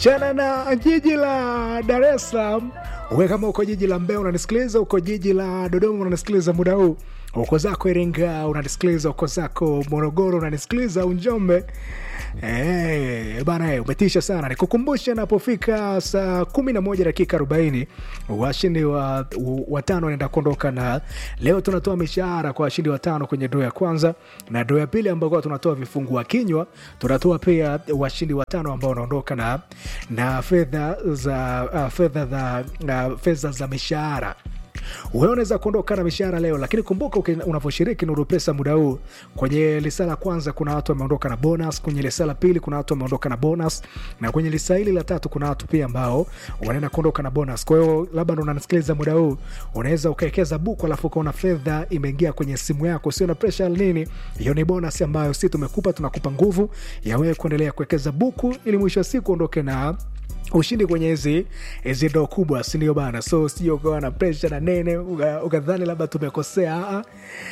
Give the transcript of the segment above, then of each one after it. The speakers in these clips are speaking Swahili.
chana na jiji la Dar es Salaam. Uwe kama uko jiji la Mbeya unanisikiliza, uko jiji la Dodoma unanisikiliza muda huu, uko zako Iringa unanisikiliza, uko zako Morogoro unanisikiliza, au Njombe Eh, bana eh, umetisha sana. Nikukumbushe napofika saa kumi na moja dakika arobaini washindi wa watano wanaenda kuondoka, na leo tunatoa mishahara kwa washindi watano kwenye doo ya kwanza na doo ya pili, ambao tunatoa vifungua kinywa. Tunatoa pia washindi watano ambao wanaondoka na, na fedha za uh, fedha za uh, fedha za mishahara wewe unaweza kuondoka na mishahara leo, lakini kumbuka unavyoshiriki Nuru Pesa muda huu, kwenye lisa la kwanza kuna watu wameondoka na bonus, kwenye lisa la pili kuna watu wameondoka na bonus, na kwenye lisa hili la tatu kuna watu pia ambao wanaenda kuondoka na bonus. Kwa hiyo labda ndo unanisikiliza muda huu, unaweza ukawekeza buku, alafu ukaona fedha imeingia kwenye simu yako, sio na pressure nini. Hiyo ni bonus ambayo si tumekupa, tunakupa nguvu ya wewe kuendelea kuwekeza buku, ili mwisho wa siku ondoke na ushindi kwenye hizi hizi doo kubwa, sindio bana? So sio ukawa na presha na nene ukadhani labda tumekosea.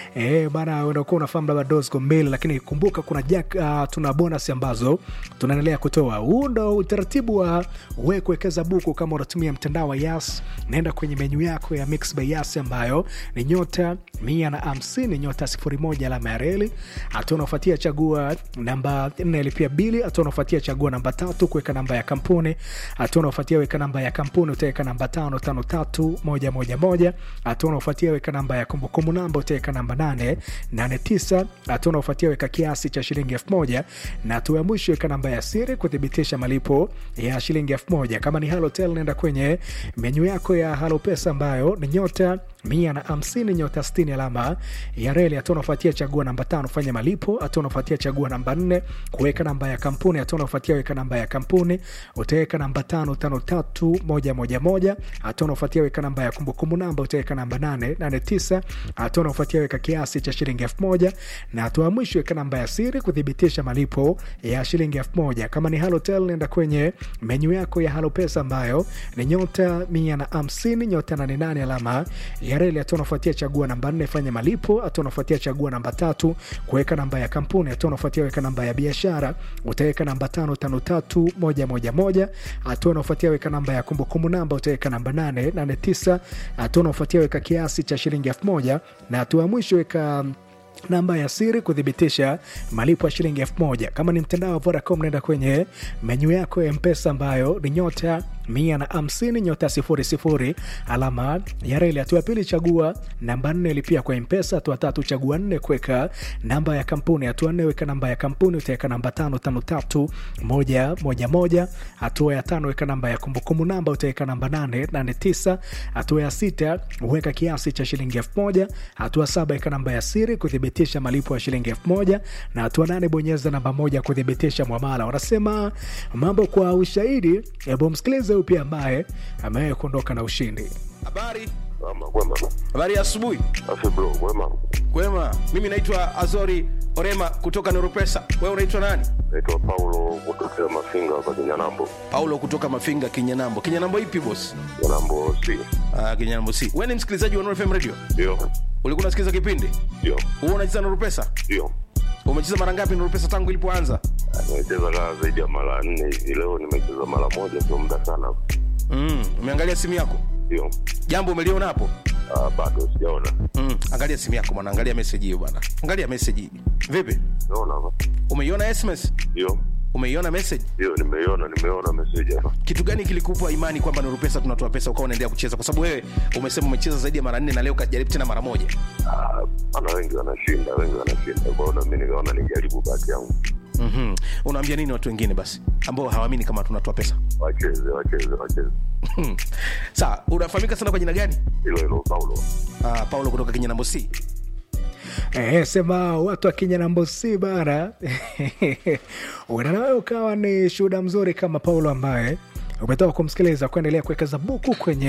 E, bana unakuwa unafahamu labda doo ziko mbili, lakini kumbuka kuna jack, uh, tuna bonus ambazo tunaendelea kutoa. Huu ndo utaratibu wa we kuwekeza buku. Kama unatumia mtandao wa Yas, naenda kwenye menyu yako ya Mix by Yas ambayo ni nyota mia na hamsini nyota sifuri moja alama ya reli, hatua unaofuatia chagua namba nne lipia bili, hatua unaofuatia chagua namba tatu kuweka namba ya kampuni hatua unaofuatia weka namba ya kampuni utaweka namba tano tano tatu moja moja moja. Hatua unaofuatia weka namba ya kumbukumbu namba utaweka namba nane nane tisa. Hatua unaofuatia weka kiasi cha shilingi elfu moja na hatua ya mwisho weka namba ya siri kuthibitisha malipo ya shilingi elfu moja. Kama ni Halotel nenda kwenye menyu yako ya Halo Pesa ambayo ni nyota mia na hamsini nyota sitini alama ya reli. Hatua unaofuatia chagua namba tano fanya malipo. Hatua unaofuatia chagua namba nne kuweka namba ya kampuni. Hatua unaofuatia weka namba ya kampuni utaweka namba tano tano tatu moja moja moja. Hatua unaofuatia weka namba ya kumbukumbu namba utaweka namba nane nane tisa. Hatua unaofuatia weka kiasi cha shilingi elfu moja na hatua ya mwisho weka namba ya siri kuthibitisha malipo ya shilingi elfu moja. Kama ni Halotel nenda kwenye menyu yako ya Halo Pesa ambayo ni nyota mia na hamsini nyota nane nane alama ya reli. Hatua unafuatia chagua namba nne fanya malipo. Hatua unafuatia chagua namba tatu kuweka namba ya kampuni. Hatua unafuatia weka namba ya biashara utaweka namba tano tano tatu moja moja moja. Hatua unafuatia weka namba ya kumbukumbu namba utaweka namba nane nane tisa. Hatua unafuatia weka kiasi cha shilingi elfu moja na hatua ya mwisho weka namba ya siri kuthibitisha malipo ya shilingi elfu moja. Kama ni mtandao wa Vodacom, naenda kwenye menyu yako ya Mpesa ambayo ni nyota mia na hamsini nyota sifuri sifuri alama ya reli. Hatua ya pili chagua namba nne lipia kwa Mpesa. Hatua tatu chagua nne kuweka namba ya kampuni. Hatua nne weka namba ya kampuni, utaweka namba tano tano tatu moja moja moja. Hatua ya tano weka namba ya kumbukumbu namba, utaweka namba nane nane tisa. Hatua ya sita weka kiasi cha shilingi elfu moja. Hatua saba weka namba ya siri kuthibitisha malipo ya shilingi elfu moja na hatua nane bonyeza namba moja kuthibitisha mwamala. Wanasema mambo kwa ushahidi. Hebu msikilize huyu pia ambaye amewahi kuondoka na ushindi. Habari, Mama, kwema. habari ya asubuhi. Afi bro, kwema. Kwema, mimi naitwa Azori Orema kutoka Noropesa. Wewe unaitwa nani? Naitwa Paulo kutokea Mafinga hapa Kinyanambo. Paulo kutoka Mafinga, Kinyanambo. Kinyanambo ipi boss? Kinyanambo si. Ah, Kinyanambo si. Wewe ni msikilizaji wa Nuru FM Radio? Ndio. Ulikuwa unasikiliza kipindi? Ndio. Wewe unacheza Nuru Pesa? Ndio. Umecheza mara ngapi Nuru Pesa tangu ilipoanza? Nimecheza kaa zaidi ya mara nne hivi. Leo nimecheza mara moja, sio muda sana. Mm, umeangalia simu yako? Ndio. Jambo umeliona hapo? Ah, bado sijaona. Mm, angalia simu yako bwana, angalia message hiyo bwana. Angalia message hii. Vipi? Naona hapa. Umeiona SMS? Ndio. Umeiona message? Ndio, nimeiona, nimeona message hapa. kitu gani kilikupa imani kwamba Nuru Pesa tunatoa pesa ukawa unaendelea kucheza? Kwa sababu wewe umesema umecheza zaidi ya mara nne na leo kajaribu tena mara moja. Ah, ana wengi wanashinda, wengi wanashinda. Kwa hiyo na mimi nikaona nijaribu bahati yangu. mm Unaambia nini watu wengine basi ambao hawaamini kama tunatoa pesa? Wacheze, wacheze, wacheze. Sawa, unafahamika sana kwa jina gani? Hilo hilo Paulo. Uh, Paulo kutoka Kinyanambo C. Eh, sema watu wa Kinyanambosi bara unawe ukawa ni shuhuda mzuri kama Paulo ambaye umetoka kumsikiliza kuendelea kuwekeza buku kwenye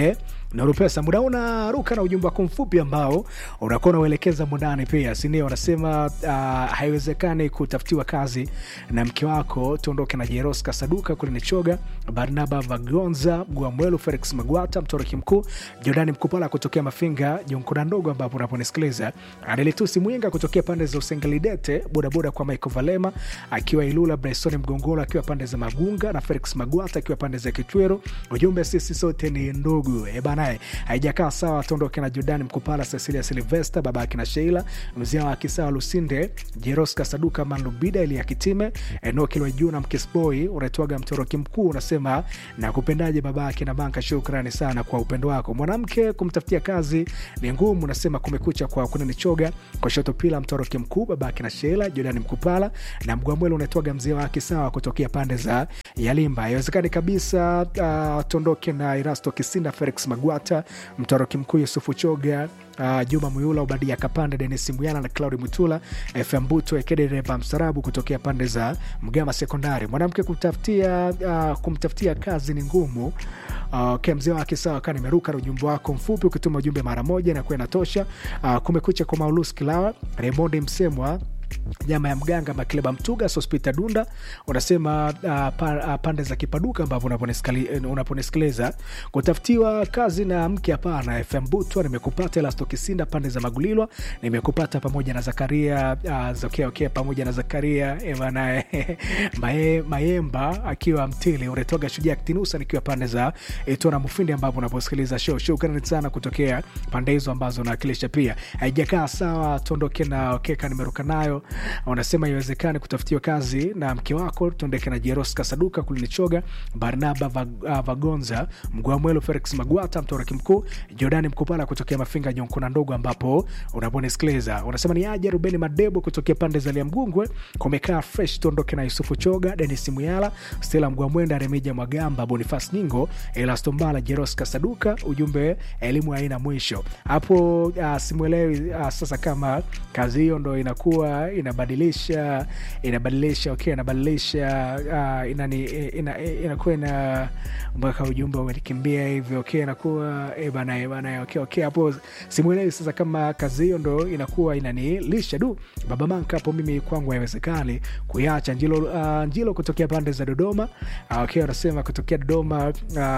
Nurupesa. Muda unaruka na ujumbe wako mfupi ambao unakuwa unauelekeza mundani pia, sindio? Wanasema uh, haiwezekani kutafutiwa kazi na mke wako. Tuondoke na Jeros Kasaduka kule Nichoga, Barnaba Vagonza, Gwamwelu, Felix Magwata, Mtoroki Mkuu, Jordani Mkupala kutokea Mafinga, Jonkuna Ndogo ambapo unaponisikiliza, Adelitusi Mwinga kutokea pande za Usengelidete, bodaboda kwa Michael Valema akiwa Ilula, Bryson Mgongolo akiwa pande za Magunga na Felix Magwata akiwa pande za Kitwero. Ujumbe sisi sote ni ndugu e banae, haijakaa sawa. Tuondoke na Jordani Mkupala, Cecilia Silvesta, baba akina Sheila, mzee wa Kisawa Lusinde, Jeros Kasaduka, Manlubida ili Kitime, Enoki Lwajuna, Mkisboy unaitwaga Mtoroki Mkuu, unasema na kupendaje baba akina Banka. Shukrani sana kwa upendo wako. Mwanamke kumtafutia kazi ni ngumu, unasema kumekucha kwa kunanichoga kwa shoto pila Mtoroki Mkuu, baba akina Sheila, Jordani Mkupala na Mgwamwele unaitwaga mzee wa Kisawa kutokea pande za Yalimba. Haiwezekani kabisa. Uh, tuondoke na Irasto Kisinda, Felix Magwata, Mtoroki Mkuu, Yusufu Choga, uh, Juma Muyula, Ubadia Kapande, Denis Muyana na Claudi Mutula, FM Buto Ekedeva Msarabu kutokea pande za Mgama Sekondari. Mwanamke kumtafutia, uh, kumtafutia kazi ni ngumu. Uh, okay, mzee wa Kisawa kaa nimeruka na ujumbe wako mfupi, ukituma ujumbe mara moja na kuwa inatosha. Uh, kumekucha kwa Maulus Kilawa, Raymondi Msemwa nyama ya mganga Makleba Mtuga Sospita Dunda unasema uh, pa, uh, pande za Kipaduka ambapo unaponisikiliza kutafutiwa kazi na mke hapana. FM Butwa nimekupata, Elasto Kisinda pande za Magulilwa nimekupata, pamoja na Zakaria uh, zokea, okay, pamoja na Zakaria evanae Maye, Mayemba akiwa Mtili unatoga Shujaa Kitinusa nikiwa pande za Itona Mufindi ambapo unaposikiliza show. Shukrani sana kutokea pande hizo ambazo nawakilisha. Pia haijakaa sawa, tuondoke na okeka nimeruka nayo wanasema iwezekani kutafutiwa kazi na mke wako. Tuondeke na Jeros Kasaduka kulinichoga Barnaba Vagonza Mgwamwelo Felix Magwata Mtoroki Mkuu Jordani Mkupala kutokea Mafinga Nyonkuna Ndogo ambapo unaponisikiliza unasema ni aje Rubeni Madebo kutokea pande za Liamgungwe kumekaa fresh. Tuondoke na Yusufu Choga Denis Muyala Stela Mgwamwenda Remija Mwagamba Bonifas Nyingo Elastombala Jeros Kasaduka. Ujumbe elimu haina mwisho hapo. Uh, simwelewi uh, sasa kama kazi hiyo ndo inakuwa inabadilisha inabadilisha okay, inabadilisha uh, inani ina, inakuwa ina mpaka ujumbe umenikimbia hivyo okay, inakuwa eh bana eh bana okay, okay, hapo simuelewi sasa kama kazi hiyo ndo inakuwa inanilisha du baba manka hapo. Mimi kwangu haiwezekani kuiacha. Njilo, uh, Njilo kutokea pande za Dodoma uh, okay, wanasema kutokea Dodoma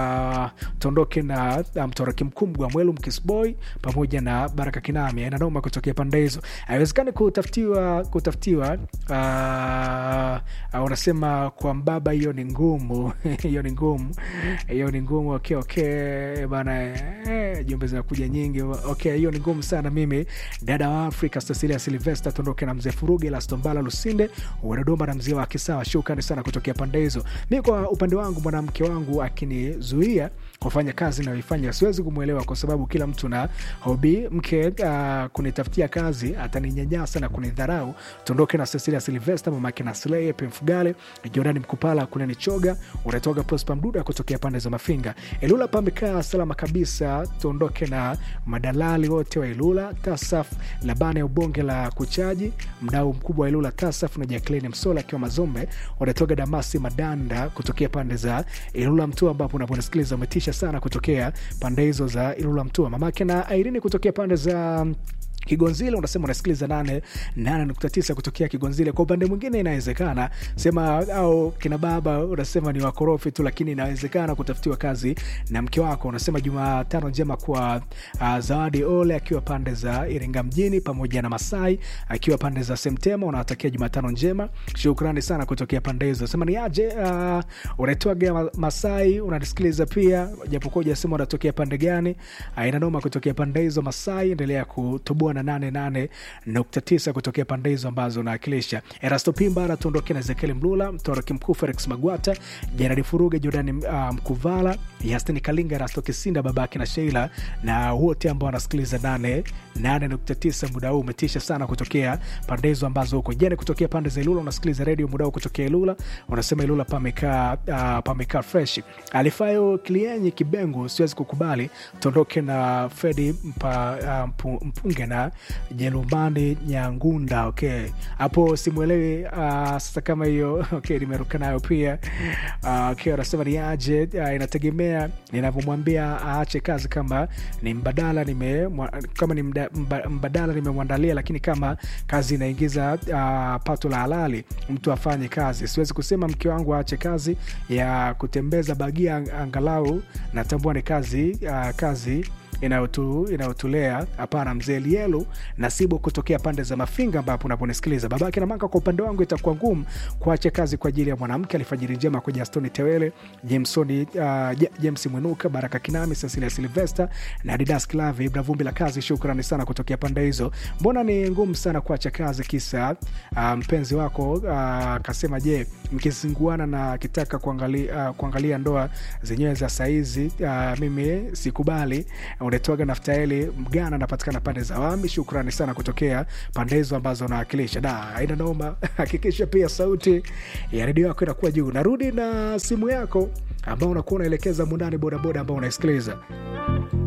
uh, tuondoke na uh, Mtoroki Mkuu Mgwamwelu Mkisboy pamoja na Baraka Kinami inanoma kutokea pande hizo, haiwezekani kutafutiwa kutafutiwa uh, uh, unasema kwa mbaba, hiyo ni ngumu hiyo ni ngumu hiyo ni ngumu okay, okay, bana eh, jumbe zinakuja nyingi okay, hiyo ni ngumu sana. Mimi dada wa Afrika Cecilia Silvester tuondoke na mzee Furuge Lastombala Lusinde Dodoma na mzee wa Kisawa, shukrani sana kutokea pande hizo. Mi kwa upande wangu mwanamke wangu akinizuia kufanya kazi nayoifanya siwezi kumwelewa kwa sababu kila mtu na hobi. Mke uh, kunitafutia kazi ataninyanyasa na kunidharau. Tuondoke na Cecilia Silvester, mamake na Sleye Pemfugale, Jordani Mkupala, kuneni choga unatoga Prosper Mduda kutokea pande za Mafinga. Ilula pamekaa salama kabisa. Tuondoke na madalali wote wa Ilula, Tasaf Labana ya ubonge la kuchaji, mdau mkubwa wa Ilula Tasaf na Jacqueline Msola akiwa Mazombe, unatoga Damasi Madanda kutokea pande za Ilula Mtua, ambapo unaponisikiliza umetisha sana kutokea pande hizo za Ilula Mtua. Mamake na Irene kutokea pande za Kigonzile unasema unasikiliza nane nane nukta tisa kutokea Kigonzile. Kwa upande mwingine inawezekana sema au kina baba unasema ni wakorofi tu, lakini inawezekana kutafutiwa kazi na mke wako. Unasema Jumatano njema kwa uh, Zawadi Ole akiwa pande za Iringa mjini pamoja na Masai akiwa pande za Semtema, unawatakia Jumatano njema. Shukrani sana kutokea pande hizo. Sema ni aje uh, unaitwaga Masai unanisikiliza pia, japokuwa hujasema unatokea pande gani. Uh, inanoma kutokea pande hizo Masai, endelea kutoboa na nane nane nukta tisa kutokea pande hizo ambazo naakilisha. Erasto Pimba tuondoke na Ezekiel Mlula, Mtoroki Mkuu, Felix Magwata, Jeradi Furuge, Jordani uh, Mkuvala, Yastini Kalinga, Erasto Kisinda, babake na Sheila na wote ambao wanasikiliza nane nane nukta tisa muda huu umetisha sana kutokea pande hizo ambazo huko jene, kutokea pande za Ilula unasikiliza redio muda huu kutokea Ilula, unasema Ilula pamekaa uh, pamekaa fresh. Alifayo Klienyi Kibengu, siwezi kukubali. Tuondoke na Fredi mpa, uh, mpunge na kutokea Jerumani Nyangunda. Okay, hapo simwelewi. Uh, sasa kama hiyo okay, nimeruka nayo pia. Uh, okay, anasema ni aje? Uh, inategemea ninavyomwambia aache kazi, kama ni mbadala nime kama ni mda, mba, mbadala nimemwandalia, lakini kama kazi inaingiza uh, pato la halali, mtu afanye kazi. Siwezi kusema mke wangu aache kazi ya kutembeza bagia, angalau natambua ni kazi uh, kazi inayotu, inayotulea hapana. Mzee Lielo Nasibu kutokea pande za Mafinga ambapo unaponisikiliza babake na manga. Kwa upande wangu itakuwa ngumu kuacha kazi kwa ajili ya mwanamke. Alfajiri njema kwa Jastoni Tewele, Jamesoni, uh, James Mwenuka, Baraka Kinami, Cecilia Silvester na Didas Klavi, Ibra Vumbi la kazi. Shukrani sana kutokea pande hizo. Mbona ni ngumu sana kuacha kazi kisa uh, mpenzi wako akasema uh, je, mkizinguana na kitaka kuangalia, uh, kuangalia ndoa zenyewe za saizi uh, mimi sikubali unatoaga Naftaeli Mgana, anapatikana pande za Wami. Shukrani sana kutokea pande hizo ambazo unawakilisha. Da, haina noma. Hakikisha pia sauti ya redio yako inakuwa juu. Narudi na simu yako ambao unakuwa unaelekeza mundani bodaboda ambao unaisikiliza